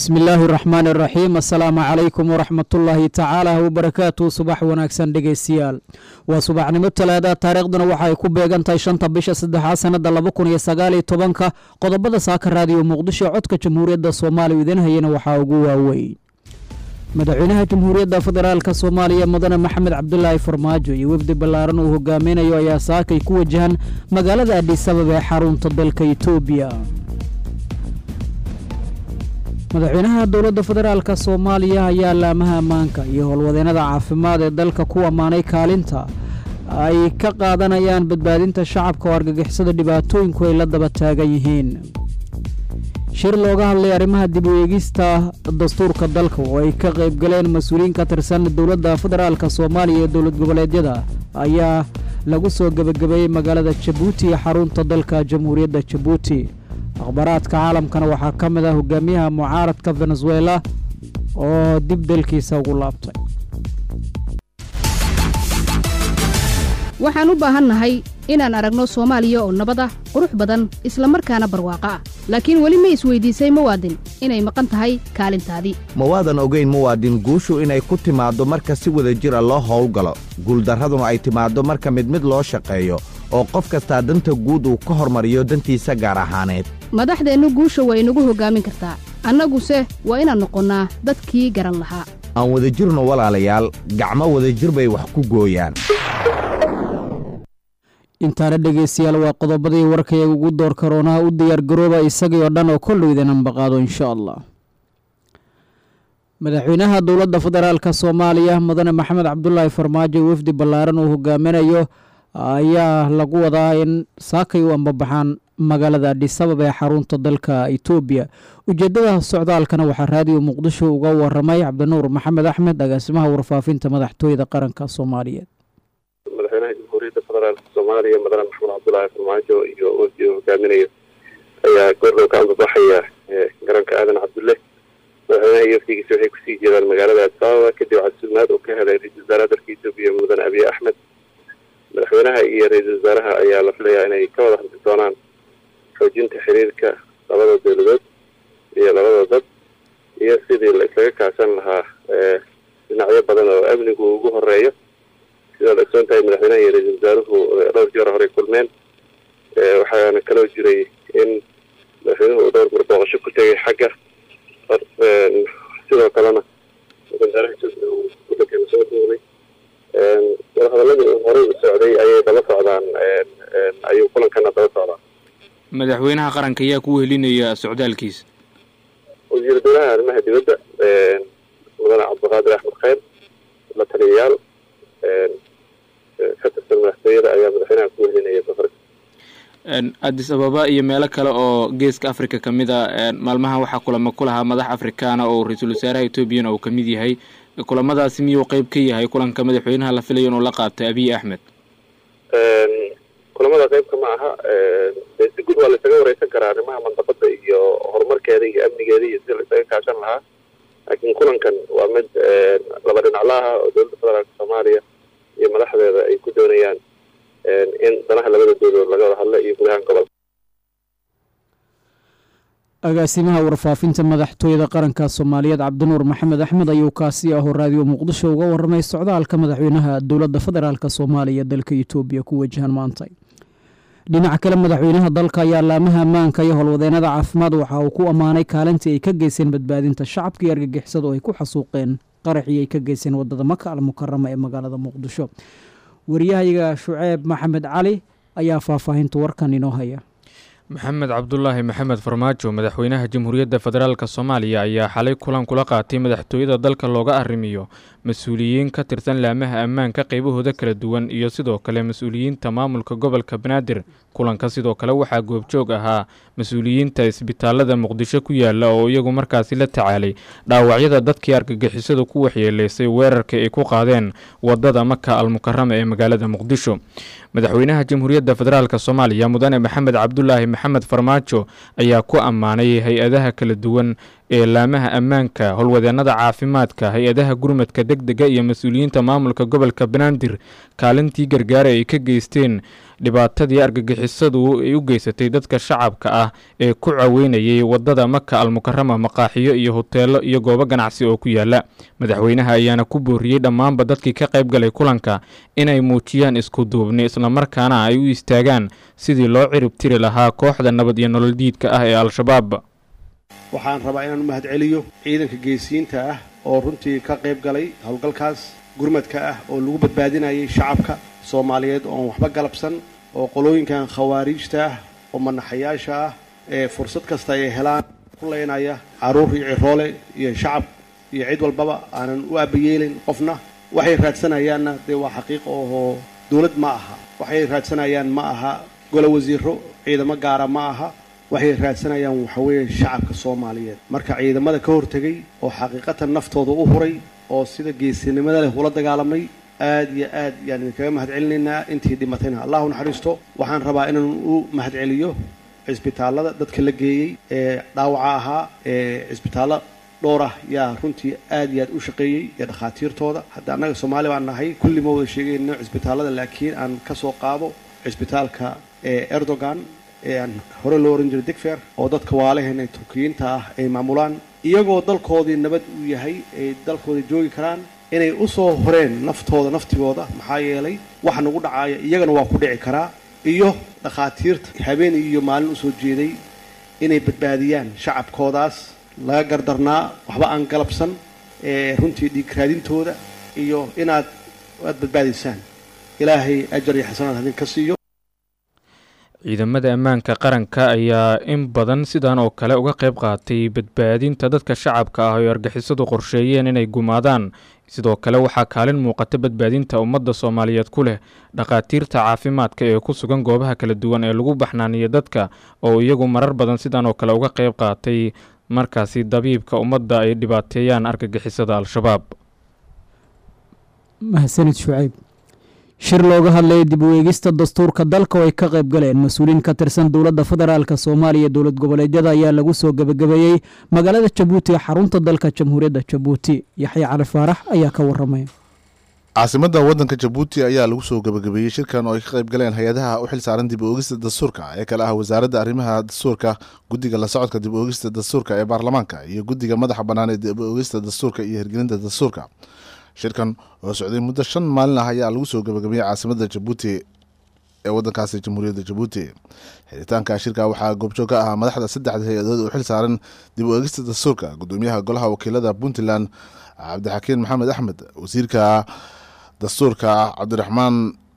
bismi illaahi raxmaan iraxiim assalaamu calaykum waraxmatullaahi tacaala wabarakaatu subax wanaagsan dhegeystayaal waa subaxnimo talaada taariikhduna waxa ay ku beegan tahay shanta bisha saddexaad sanada laba kun iyo sagaaliyo tobanka qodobada saaka raadiyo muqdisho codka jamhuuriyadda soomaaliya idin hayana waxaa ugu waaweyn madaxweynaha jamhuuriyadda federaalka soomaaliya mudane maxamed cabdulaahi farmaajo iyo wefdi ballaaran uu hogaaminayo ayaa saakay ku wajahan magaalada adhisabab ee xarunta dalka etoobiya madaxweynaha dowladda federaalka soomaaliya ayaa laamaha ammaanka iyo howlwadeennada caafimaad ee dalka ku ammaanay kaalinta ay ka qaadanayaan badbaadinta shacabka oo argagixisada dhibaatooyinku ay la daba taagan yihiin shir looga hadlay arrimaha dib u eegista dastuurka dalka oo ay ka qayb galeen mas-uuliyiin ka tirsan dowladda federaalka soomaaliya iyo dowlad goboleedyada ayaa lagu soo gebagabeeyey magaalada jabuuti ee xarunta dalka jamhuuriyadda jabuuti akhbaaraadka caalamkana waxaa ka mid ah hogaamiyaha mucaaradka venezuela oo dib dalkiisa ugu laabtay waxaan u baahannahay inaan aragno soomaaliya oo nabad ah qurux badan isla markaana barwaaqo ah laakiin weli ma isweydiisay muwaadin inay maqan tahay kaalintaadii ma waadan ogayn muwaadin guushu inay ku timaaddo marka si wada jir a loo howlgalo guuldarraduna ay timaaddo marka mid mid loo shaqeeyo oo qof kastaa danta guud uu ka hormariyo dantiisa gaar ahaaneed madaxdeennu guusha waa inagu hoggaamin kartaa annaguse waa inaan noqonnaa dadkii garan lahaa aan wadajirno walaalayaal gacmo wadajir bay wax ku gooyaan intaana dhegeystayaal waa qodobadii warkayaga ugu door karoonaha u diyaargarooba isagii oo dhan oo kollow idinan baqaado insha allah madaxweynaha dowladda federaalka soomaaliya mudane maxamed cabdulaahi farmaajo wefdi ballaaran uu hogaaminayo ayaa lagu wadaa in saakay u ambabaxaan magaalada adhisabab ee xarunta dalka etoobiya ujeedada socdaalkana waxaa raadiyo muqdisho uga waramay cabdinuur maxamed axmed agaasimaha warfaafinta madaxtooyada qaranka soomaaliyeed madaxweynaha jamhuuriyadda federaalka soomaaliya mudane maxamed cabdulaahi farmaajo iyo wafdi uu hogaaminayo ayaa goordhow ka ambabaxaya garoonka aadan cabdulle madaxweynaha iyo wafdigiisa waxay kusii jeedaan magaalada adisababa kadib casuumaad uu ka helay ra-isul wasaaraha dalka etoobiya mudane abiy axmed madaxweynaha iyo ra-iisul wasaaraha ayaa la filayaa inay ka wada hadli doonaan xoojinta xiriirka labada dowladood iyo labada dad iyo sidii la islaga kaashan lahaa dhinacyo badan oo amnigu ugu horeeyo sidaad ogsoon tahay madaxweynaha iyo ra-iisul wasaaruhu dhowr jeer horey kulmeen waxaana kaloo jiray in madaxweynuhu uu dhowr mar booqasho ku tegay xagga sidoo kalena wasaaraha wadankeena soo duulay wadahadaladii uu horey u socday ayay daba socdaan ayuu kulankana daba socdaa madaxweynaha qaranka ayaa ku wehelinaya socdaalkiisa wasiir dowlaha arrimaha dibadda mudane cabdiqaadir axmed kheyr la taliyayaal ka tirsan madaxtooyada ayaa madaxweynaha ku wehelinaya safarka addis ababa iyo meelo kale oo geeska africa ka mid a maalmaha waxaa kulamo ku lahaa madax afrikaana oo ra-iisul wasaaraha etoobiyana uu kamid yahay kulamadaasi miyuu qeyb ka yahay kulanka madaxweynaha la filayo inuu la qaabtay abiy axmed kulamada qeybka ma aha dee si guud waa la isaga wareysan karaa arrimaha mandaqada iyo horumarkeeda iyo amnigeeda iyo sida la isaga kaashan lahaa laakiin kulankan waa mid laba dhinacla ah oo dowladda federaalka soomaaliya iyo madaxdeeda ay ku doonayaan in danaha labada dowladood laga wada hadla iyo gudahaan gobolka agaasimaha warfaafinta madaxtooyada qaranka soomaaliyeed cabdinuur maxamed axmed ayuu kaasi ahoo raadiyo muqdisho uga waramay socdaalka madaxweynaha dowladda federaalk soomaaliya dalka etoobiya ku wajahan maanta dhinaca kale madaxweynaha dalka ayaa laamaha ammaanka iyo howlwadeennada caafimaad waxa uu ku ammaanay kaalintii ay ka geyseen badbaadinta shacabka iyo argagixisadu ay ku xasuuqeen qaraxii ay ka geyseen wadada maka almukarama ee magaalada muqdisho wariyahayaga shuceeb maxamed cali ayaa faahfaahinta warkan inoo haya maxamed cabdulaahi maxamed farmaajo madaxweynaha jamhuuriyadda federaalk soomaaliya ayaa xalay kulan kula qaatay madaxtooyada dalka looga arrimiyo mas-uuliyiin ka tirsan laamaha ammaanka qaybahooda kala duwan iyo sidoo kale mas-uuliyiinta maamulka gobolka banaadir kulanka sidoo kale waxaa goobjoog ahaa mas-uuliyiinta isbitaalada muqdisho ku yaala oo iyagu markaasi la tacaalay dhaawacyada dadkii argagixisadu ku waxyeeleysay weerarka ay ku qaadeen wadada maka almukarama ee magaalada muqdisho madaxweynaha jamhuuriyadda federaalk soomaaliya mudane maxamed cabdulaahi maxamed farmaajo ayaa ku ammaanay hay-adaha kala duwan ee laamaha ammaanka howlwadeennada caafimaadka hay-adaha gurmadka deg dega iyo mas-uuliyiinta maamulka gobolka banaadir kaalintii gargaara ay ka geysteen dhibaatadii argagixisadu ay u geysatay dadka shacabka ah ee ku caweynayay wadada maka almukarama maqaaxiyo iyo hoteelo iyo goobo ganacsi oo ku yaala madaxweynaha ayaana ku booriyey dhammaanba dadkii ka qayb galay kulanka inay muujiyaan isku duubni islamarkaana ay u istaagaan sidii loo cirib tiri lahaa kooxda nabad iyo nolol diidka ah ee al-shabaab waxaan rabaa inaan u mahad celiyo ciidanka geesiyiinta ah oo runtii ka qayb galay howlgalkaas gurmadka ah oo lagu badbaadinayay shacabka soomaaliyeed oon waxba galabsan oo qolooyinkan khawaariijta ah oo manaxayaasha ah ee fursad kasta ay helaan ku leynaya carruur iyo ciroole iyo shacab iyo cid walbaba aanan u abayeelin qofna waxay raadsanayaanna dee waa xaqiiq oo dowlad ma aha waxay raadsanayaan ma aha golo wasiiro ciidamo gaara ma aha waxay raadsanayaan waxaweeye shacabka soomaaliyeed marka ciidamada ka hortegay oo xaqiiqatan naftooda u huray oo sida geesinimada leh ula dagaalamay aad iyo aad yaan idinkaga mahad celinaynaa intii dhimatayna allahu naxariisto waxaan rabaa inaan u mahad celiyo cisbitaallada dadka la geeyey ee dhaawaca ahaa ee cisbitaallo dhowr ah yaa runtii aad iyo aad u shaqeeyey iyo dhakhaatiirtooda hadda annaga soomaali baan nahay kulli ma wada sheegayno cisbitaallada laakiin aan ka soo qaado cisbitaalka ee erdogan ee aan hore loo oran jiray digfer oo dadka waalaheena turkiyiinta ah ay maamulaan iyagoo dalkoodii nabad uu yahay ay dalkooda joogi karaan inay u soo horeen naftooda naftigooda maxaa yeelay waxa nagu dhacaaya iyagana waa ku dhici karaa iyo dhakhaatiirta habeen iyo maalin usoo jeeday inay badbaadiyaan shacabkoodaas laga gardarnaa waxba aan galabsan ee runtii dhiigraadintooda iyo inaad aad badbaadaysaan ilaahay ajar iyo xasanaad hadin ka siiyo ciidamada ammaanka qaranka ayaa in badan sidan oo kale uga qayb qaatay badbaadinta dadka shacabka ah oo argixisadu qorsheeyeen inay gumaadaan sidoo kale waxaa kaalin muuqata badbaadinta ummadda soomaaliyeed ku leh dhakhaatiirta caafimaadka ee ku sugan goobaha kala duwan ee lagu baxnaaniya dadka oo iyagu marar badan sidan oo kale uga qayb qaatay markaasi dabiibka ummadda ay dhibaateeyaan argagixisada al-shabaab mahadsanid shucayb shir looga hadlayay dib u eegista dastuurka dalka oo ay ka qayb galeen mas-uuliin ka tirsan dowladda federaalk soomaaliya dowlad goboleedyada ayaa lagu soo gebagabeeyey magaalada jabuuti ee xarunta dalka jamhuuriyadda jabuuti yaxya cali faarax ayaa ka waramaya caasimadda waddanka jabuuti ayaa lagu soo gebagabeeyey shirkan oo ay ka qayb galeen hay-adaha u xil saaran dib u oogista dastuurka ee kale ah wasaaradda arrimaha dastuurka guddiga la socodka dib u oogista dastuurka ee baarlamaanka iyo guddiga madaxa bannaan ee dib u oogista dastuurka iyo hirgelinta dastuurka shirkan oo socday muddo shan maalin ah ayaa lagu soo gebagabeeyey caasimadda jabuuti ee waddankaasi jamhuuriyadda jabuuti xiritaanka shirka waxaa goobjoog ka ahaa madaxda saddexda hay-adood u xil saaran dib u eegista dastuurka gudoomiyaha golaha wakiilada puntland cabdixakiin maxamed axmed wasiirka dastuurka cabdiraxmaan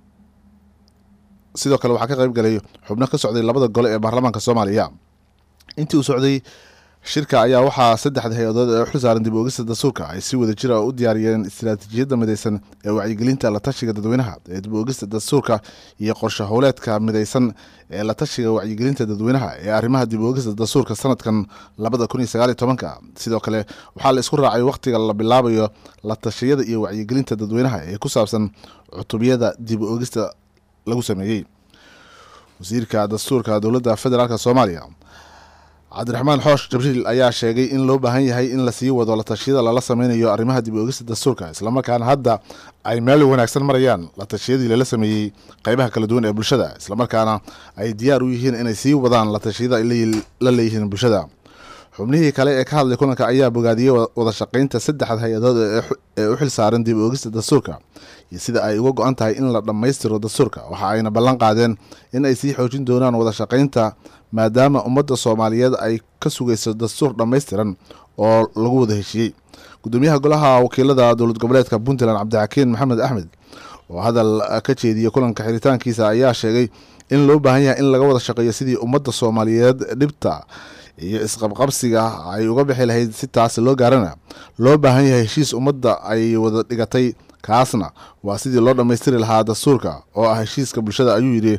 sidoo kale waxaa ka qayb galay xubno ka socday labada gole ee baarlamaanka soomaaliya intii uu socday shirka ayaa waxaa saddexda hay-adood ee u xil saaran dib u oogista dastuurka ay si wada jira u diyaariyeen istiraatiijiyadda midaysan ee wacyigelinta la tashiga dadweynaha ee dib u oogista dastuurka iyo qorshe howleedka midaysan ee la tashiga wacyigelinta dadweynaha ee arrimaha dib u oogista dastuurka sanadkan labada kun iyo sagaal iyo tobanka sidoo kale waxaa la isku raacay wakhtiga la bilaabayo la tashiyada iyo wacyigelinta dadweynaha ee ku saabsan cutubiyada dib u oogista lagu sameeyey wasiirka dastuurka dowladda federaalk soomaaliya cabdiraxmaan xoosh jabriil ayaa sheegay in loo baahan yahay in lasii wado la tashiyada lala sameynayo arrimaha dib u oogista dastuurka islamarkaana hadda ay meel wanaagsan marayaan la tashiyadii lala sameeyey qeybaha kala duwan ee bulshada islamarkaana ay diyaar u yihiin inay sii wadaan la tashiyada ay la leeyihiin bulshada xubnihii kale ee ka hadlay kulanka ayaa bogaadiyey wada shaqeynta saddexda hay-adood ee u xil saaran dib u oogista dastuurka iyo sida ay uga go-an tahay in la dhammaystiro dastuurka waxa ayna ballan qaadeen in ay sii xoojin doonaan wada shaqeynta maadaama ummadda soomaaliyeed ay ka sugayso dastuur dhammaystiran oo lagu wada heshiiyey gudoomiyaha golaha wakiilada dowlad goboleedka puntland cabdixakiin maxamed axmed oo hadal ka jeediyey kulanka xiritaankiisa ayaa sheegay in loo baahan yahay in laga wada shaqeeyo sidii ummadda soomaaliyeed dhibta iyo isqabqabsiga ay uga bixi lahayd si taas loo gaarana loo baahan yahay heshiis ummadda ay wada dhigatay kaasna waa sidii loo dhammaystiri lahaa dastuurka oo ah heshiiska bulshada ayuu yidhi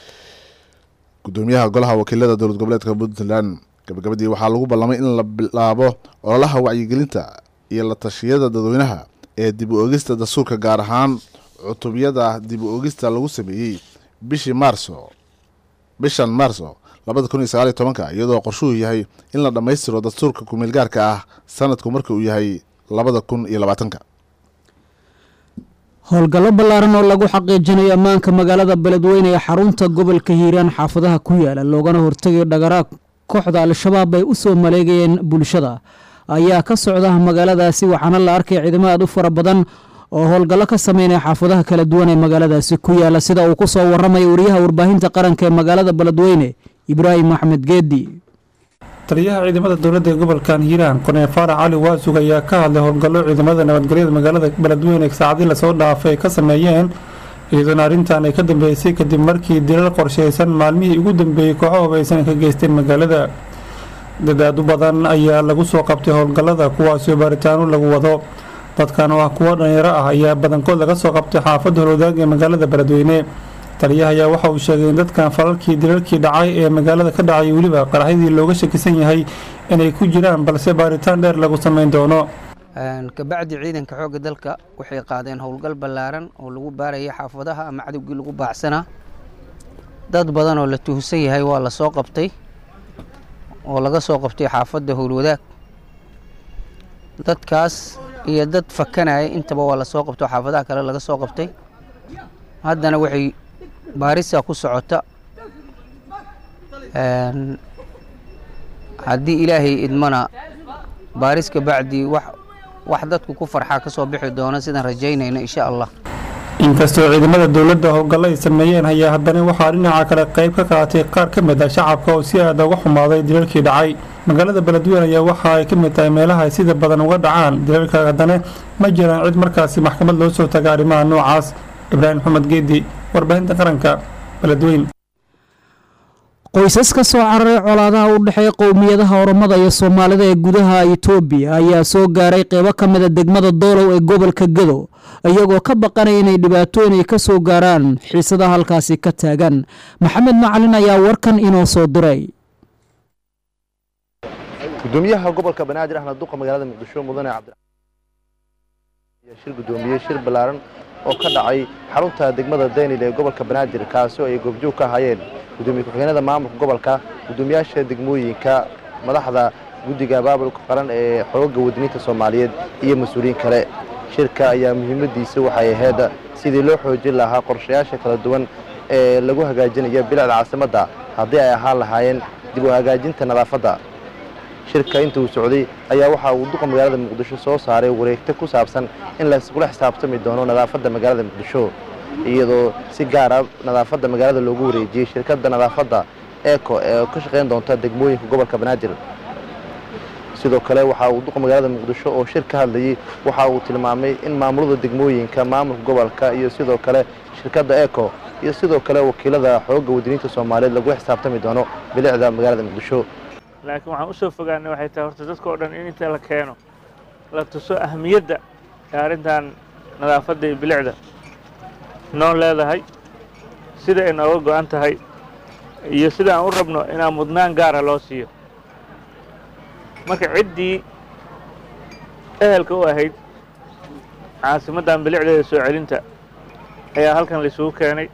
gudoomiyaha golaha wakiilada dowlad goboleedka puntland gabagabadii waxaa lagu ballamay in la bilaabo ololaha wacyigelinta iyo la tashiyada dadweynaha ee dib u oogista dastuurka gaar ahaan cutubyada dib u oogista lagu sameeyey bishii maarso bishan maarso labada kun iyo sagaal iyo tobanka iyadoo qorshuhu yahay in la dhammaystiro dastuurka kumeelgaarka ah sanadku marka uu yahay labada kun iyo labaatanka howlgallo ballaaran oo lagu xaqiijinayo ammaanka magaalada beledweyne ee xarunta gobolka hiiraan xaafadaha ku yaala loogana hortegayo dhagaraag kooxda al-shabaab ay u soo maleegayeen bulshada ayaa ka socda magaaladaasi waxaana la arkay ciidamo aad u fara badan oo howlgallo ka sameynaya xaafadaha kala duwan ee magaaladaasi ku yaala sida uu ku soo warramaya wariyaha warbaahinta qaranka ee magaalada beledweyne ibraahim axmed geedi taliyaha ciidamada dowladda ee gobolkan hiiraan korneel faarax cali waasug ayaa ka hadlay howlgallo ciidamada nabadgelyada magaalada beledweyne saacadii lasoo dhaafay ay ka sameeyeen iyadoona arrintan ay ka dambeysay kadib markii dilal qorshaysan maalmihii ugu dambeeyey kooxo hubaysan ay ka geysteen magaalada dadaad u badan ayaa lagu soo qabtay howlgallada kuwaasoo baaritaano lagu wado dadkan oo ah kuwo dhalinyaro ah ayaa badankood laga soo qabtay xaafadda holwadaag ee magaalada beledweyne taliyaha ayaa waxa uu sheegay in dadkan falalkii dilalkii dhacay ee magaalada ka dhacay weliba qaraxyadii looga shakisan yahay inay ku jiraan balse baaritaan dheer lagu samayn doono kabacdi ciidanka xoogga dalka waxay qaadeen howlgal ballaaran oo lagu baarayay xaafadaha ama cadowgii lagu baacsanaa dad badan oo la tuhsan yahay waa la soo qabtay oo laga soo qabtay xaafadda howlwadaag dadkaas iyo dad fakanaya intaba waa la soo qabtay oo xaafadaha kale laga soo qabtay haddana waxay baarisa ku socota haddii ilaahay idmana baaris kabacdi wax wax dadku ku farxaa ka soo bixi doona sidaan rajaynayna insha allah inkastoo ciidamada dowladda howlgallo ay sameeyeen ayaa haddana waxaa dhinaca kale qayb ka qaatay qaar ka mid ah shacabka oo si aada uga xumaaday dilalkii dhacay magaalada beledweyne ayaa waxa ay ka mid tahay meelaha ay sida badan uga dhacaan dilalka haddana ma jiraan cid markaasi maxkamad loo soo taga arrimaha noocaas ibraahim maxamed geedi warbaahinta qaranka beledweyne qoysas ka soo cararay colaadaha u dhexeeya qowmiyadaha oromada iyo soomaalida ee gudaha itoobiya ayaa soo gaaray qeybo ka mida degmada doolow ee gobolka gedo iyagoo ka baqanaya inay dhibaatooyin ay ka soo gaaraan xiisadaha halkaasi ka taagan maxamed macalin ayaa warkan inoo soo diray gudoomiyaha gobolka banaadir ahmed duqa magaalada muqdisho mudane cabdi shir gudoomiyey shir ballaaran oo ka dhacay xarunta degmada daynil ee gobolka banaadir kaasi oo ay goobjoog ka hayeen gudoomiye ku-xigeenada maamulka gobolka gudoomiyaasha degmooyinka madaxda guddiga baabulka qaran ee xooga wadaniinta soomaaliyeed iyo mas-uuliyiin kale shirka ayaa muhiimadiisa waxay ahayd sidii loo xoojin lahaa qorshayaasha kala duwan ee lagu hagaajinayo bilicda caasimadda haddii ay ahaan lahaayeen dib u hagaajinta nadaafadda shirka inta uu socday ayaa waxa uu duqa magaalada muqdisho soo saaray wareegto ku saabsan in laysgula xisaabtami doono nadaafadda magaalada muqdisho iyadoo si gaara nadaafadda magaalada loogu wareejiyey shirkadda nadaafadda eco ee ka shaqayn doonta degmooyinka gobolka banaadir sidoo kale waxa uu duqa magaalada muqdisho oo shir ka hadlayey waxa uu tilmaamay in maamulada degmooyinka maamulka gobolka iyo sidoo kale shirkadda eco iyo sidoo kale wakiilada xooga wadaniinta soomaaliyeed lagula xisaabtami doono bilicda magaalada muqdisho laakiin waxaan usoo fogaanay waxay tahay horta dadka oo dhan in inta la keeno la tuso ahamiyadda ee arrintan nadaafadda iyo bilicda noo leedahay sida ay nooga go-an tahay iyo sida aan u rabno inaan mudnaan gaara loo siiyo marka ciddii ehelka u ahayd caasimaddan bilicdeeda soo celinta ayaa halkan laisugu keenay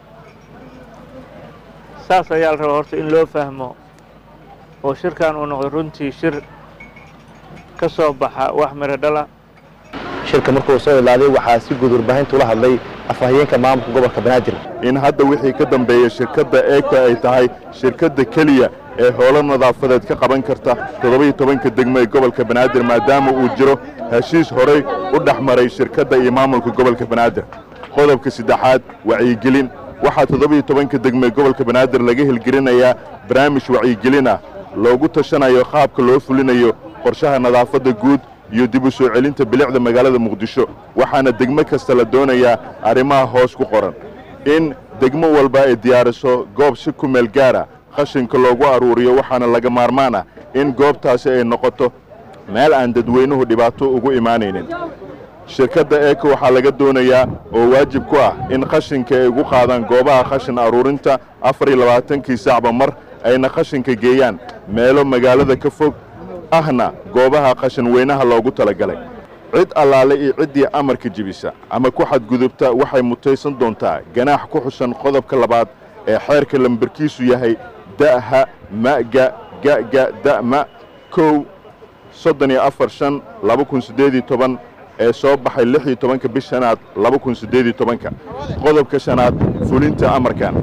saas ayaa la rabaa horta in loo fahmo oo shirkan uu noqdo runtii shir ka soo baxa wax miro dhala shirka markuu soo ilaaday waxaa si guud warbaahinta ula hadlay afhayeenka maamulka gobolka banaadir in hadda wixii ka dambeeya shirkadda eeko ay tahay shirkadda keliya ee howlo nadaafadeed ka qaban karta toddoba-iyo tobanka degmo ee gobolka banaadir maadaama uu jiro heshiis horey u dhex maray shirkadda iyo maamulka gobolka banaadir qodobka saddexaad wacyigelin waxaa toddoba-iyo tobanka degmo ee gobolka banaadir laga helgelinayaa barnaamij wacyigelin ah loogu tashanayo qaabka loo fulinayo qorshaha nadaafadda guud iyo dib u soo celinta bilicda magaalada muqdisho waxaana degmo kasta la doonayaa arrimaha hoos ku qoran in degmo walba ay diyaariso goob si ku meel gaara qashinka loogu aruuriyo waxaana laga maarmaan ah in goobtaasi ay noqoto meel aan dadweynuhu dhibaato ugu imaanaynin shirkadda eeko waxaa laga doonayaa oo waajib ku ah in qashinka ay ugu qaadaan goobaha qashin aruurinta afar iyo labaatankii saacba mar ayna qashinka geeyaan meelo magaalada ka fog ahna goobaha qashin weynaha loogu talagalay cid allaale iyo ciddii amarka jebisa ama ku xadgudubta waxay mutaysan doontaa ganaax ku xusan qodobka labaad ee xeerka lambarkiisu yahay da'ha ma'ga ga'ga da'ma kow soddon iyo afar shan laba kun siddeed iyo toban ee soo baxay lix iyo tobanka bish shanaad laba kun siddeed iyo tobanka qodobka shanaad fulinta amarkan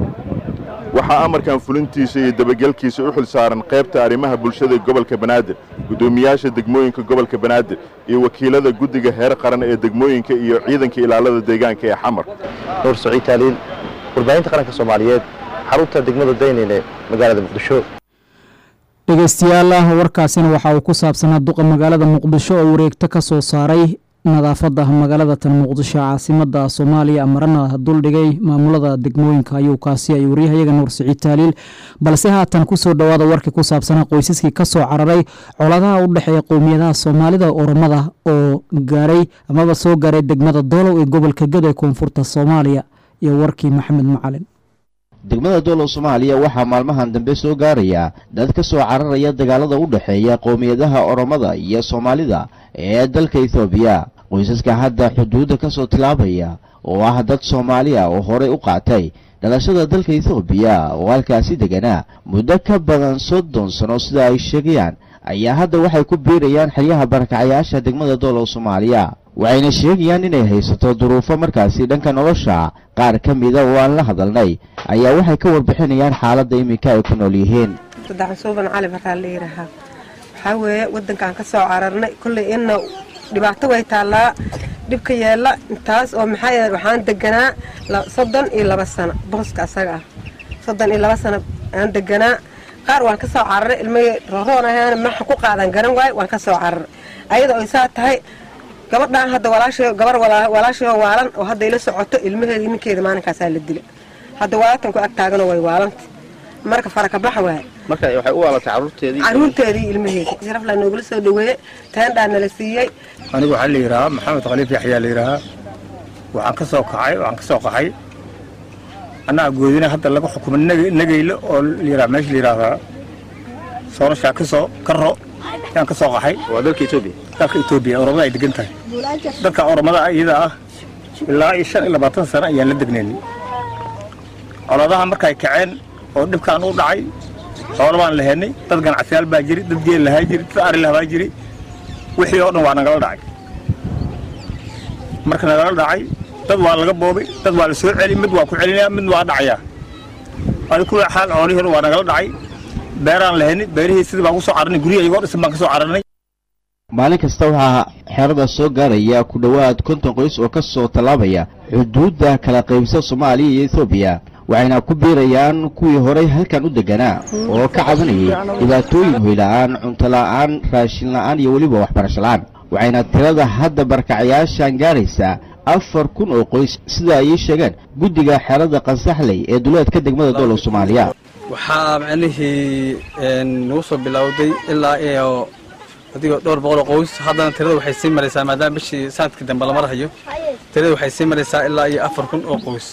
waxaa amarkan fulintiisa iyo dabagelkiisa u xil saaran qaybta arrimaha bulshada gobolka banaadir guddoomiyaasha degmooyinka gobolka banaadir iyo wakiilada guddiga heer qaran ee degmooyinka iyo ciidanka ilaalada deegaanka ee xamar nuur saciid taaliil warbaahinta qaranka soomaaliyeed xarunta degmada daynile magaalada muqdisho dhegeystayaal ah warkaasina waxa uu ku saabsanaa duqa magaalada muqdisho oo wareegto ka soo saaray nadaafadda magaalada tan muqdisho caasimada soomaaliya marana duldhigay maamulada degmooyinka ayuu kaasi ay waryahayaga nuur siciid taaliil balse haatan kusoo dhowaada warkii ku saabsanaa qoysaskii kasoo cararay coladaha u dhexeeya qowmiyadaha soomaalida oromada oo gaaray amaba soo gaaray degmada doolow ee gobolka gada ee koonfurta soomaaliya iyo warkii maxamed macalin degmada doolow soomaaliya waxaa maalmahan dambe soo gaaraya dad ka soo cararaya dagaalada u dhexeeya qowmiyadaha oromada iyo soomaalida ee dalka ethoobiya qoysaska hadda xuduudda ka soo tilaabaya oo ah dad soomaali ah oo horey u qaatay dhalashada dalka ethoobiya oo halkaasi deganaa muddo ka badan soddon sano sida ay sheegayaan ayaa hadda waxay ku biirayaan xeryaha barakacayaasha degmada doolow soomaaliya waxayna sheegayaan inay haysato duruufo markaasi dhanka nolosha qaar ka mida oo aan la hadalnay ayaa waxay ka warbixinayaan xaaladda iminka ay ku nool yihiin saddex suuban cali baraa la yidhaahaa waxaa weeye waddankaan ka soo cararnay kolley inna dhibaato way taallaa dhibka yeella intaas oo maxaa yeele waxaan deganaa soddon iyo laba sano booska asaga ah soddon iyo laba sano aan deganaa qaar waan ka soo cararay ilmahii rooroon ahaana maxa ku qaadan garan waaye waan ka soo cararay ayada oo isaa tahay gabadhaan hadda walaasha gabar walaashao waalan oo hadda ila socoto ilmaheedii ninkeeda maalinkaasaa la dilay hadda walaaltan ku ag taaganoo way waalanta marka farakabaxa waaye marka waxay u waalatay caruurteedii caruurteedii ilmaheedii sharaflaa noogula soo dhaweeye teendhaa nala siiyey anigu waxaa la yidhahaa maxamed khaliif yaxyaa la yidhaahaa waxaan ka soo kacay waxaan ka soo qaxay annaga goodina hadda laga xukumo nagaylo oo layidhaha meesha la yidhaahdaa soorashaa ka soo karo yaan ka soo qaxay waa dalka etoobiya dalka etoobiya oromada ay degan tahay dadka oromada iyada ah ilaa iyo shan iyo labaatan sano ayaan la degnaynay coladaha markay kaceen oo dhibkaan u dhacay xoolo baan lahaynay dad ganacsiyaal baa jiri dad geel lahaa jiri dad ari lahaa jiri wixii oo dhan waa nagala dhacay marka nagala dhacay dad waa laga boobay dad waa la soo celi mid waa ku celinaya mid waa dhacayaa adi kuwa xaal xoolihii hore waa nagala dhacay beeraan lahaynay beerihii sidii baan ku soo cararnay guryaha iyagoo dhisan baan ka soo cararnay maalin kasta waxaa xerada soo gaaraya ku dhowaad konton qoys oo ka soo tallaabaya xuduudda kala qaybsa soomaaliya iyo etoobiya waxayna ku biirayaan kuwii horay halkan u deganaa oo ka cabanayay dhibaatooyin hoyla'aan cuntola'aan raashin la'aan iyo weliba waxbarasho la'aan waxayna tirada hadda barkacayaashan gaaraysaa afar kun oo qoys sida ay ii sheegeen guddiga xerada qansaxley ee duleedka degmada doolow soomaaliya waxaa macnihii nagu soo bilowday ilaa iyo adigoo dhowr boqoloo qoys haddana tirada waxay sii maraysaa maadaama bishii sanadkii dambe lama rahayo tirada waxay sii maraysaa ilaa iyo afar kun oo qoys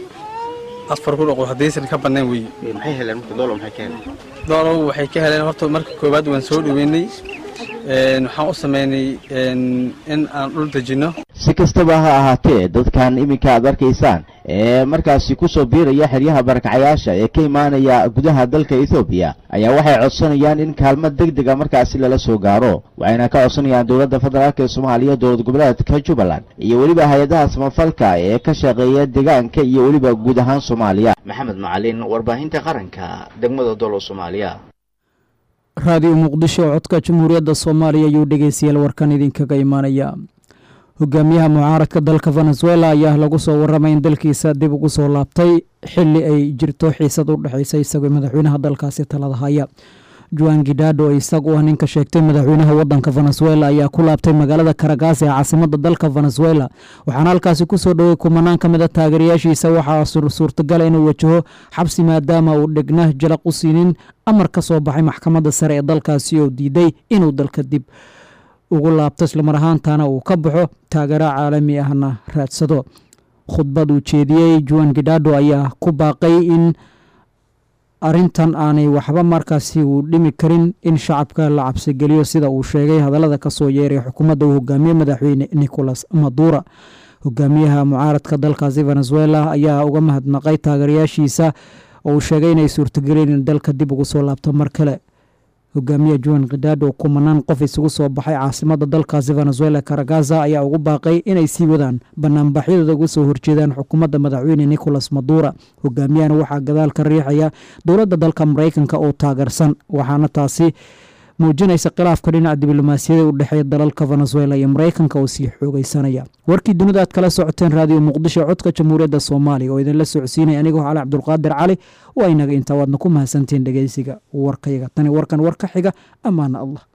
afar kun oo qoys haddaysan ka badnayn weeye maxay heleen marka doolow maxay ka heleen doolow waxay ka heleen horta marka koowaad waan soo dhoweynay waxaan u sameynay in aan dhul dejinno si kastaba ha ahaatee dadkan iminka aad arkaysaan ee markaasi ku soo biiraya xeryaha barakacayaasha ee ka imaanaya gudaha dalka ethoobiya ayaa waxay codsanayaan in kaalmo deg dega markaasi lala soo gaaro waxayna ka codsanayaan dowladda federaalk ee soomaaliya dowlad goboleedka jubbaland iyo weliba hay-adaha samafalka ee ka shaqeeya deegaanka iyo weliba guud ahaan soomaaliya maxamed macalin warbaahinta qaranka degmada dolo soomaaliya raadiyo muqdisho codka jamhuuriyadda soomaaliya ayuu dhegeystayaal warkan idinkaga imaanaya hogaamiyaha mucaaradka dalka venezuela ayaa lagu soo waramay in dalkiisa dib ugu soo laabtay xili ay jirto xiisad u dhexeysa isagoo madaxweynaha dalkaasi talada haya juan gidado isagu ah ninka sheegtay madaxweynaha wadanka venezuela ayaa ku laabtay magaalada karagaas ee caasimada dalka venezuela waxaana halkaasi kusoo dhowey kumanaan ka mid a taageerayaashiisa waxaa suurtagala inuu wajaho xabsi maadaama uu dhegna jalaq u siinin amar ka soo baxay maxkamadda sare ee dalkaasi oo diiday inuu dalka dib ugu laabto islamar ahaantana uu ka baxo taageero caalami ahna raadsado khudbad uu jeediyey juan gidado ayaa ku baaqay in arintan aanay waxba markaasi uu dhimi karin in shacabka la cabsigeliyo sida uu sheegay hadallada kasoo yeeray xukuumadda uu hogaamiye madaxweyne nicolas madura hogaamiyaha mucaaradka dalkaasi venezuela ayaa uga mahadnaqay taageerayaashiisa oo uu sheegay inay suurtagelin in dalka dib ugu soo laabto mar kale hogaamiye juan khidado oo kumanaan qof isugu soo baxay caasimada dalkaasi venezuela karagaza ayaa ugu baaqay inay sii wadaan banaanbaxyadooda uga soo horjeedaan xukuumadda madaxweyne nicolas madura hogaamiyahana waxaa gadaal ka riixaya dowladda dalka maraykanka oo taageersan waxaana taasi muujinaysa khilaafka dhinaca diblomaasiyada u dhexeeya dalalka venezuela iyo maraykanka oo sii xoogeysanaya warkii dunida aad kala socoteen raadiyo muqdisho codka jamhuuriyadda soomaaliya oo idinla socodsiinaya anigoo cali cabdulqaadir cali waa inaga intaa waadna ku mahadsantiin dhegeysiga warkayaga tani warkan war ka xiga ammaana allah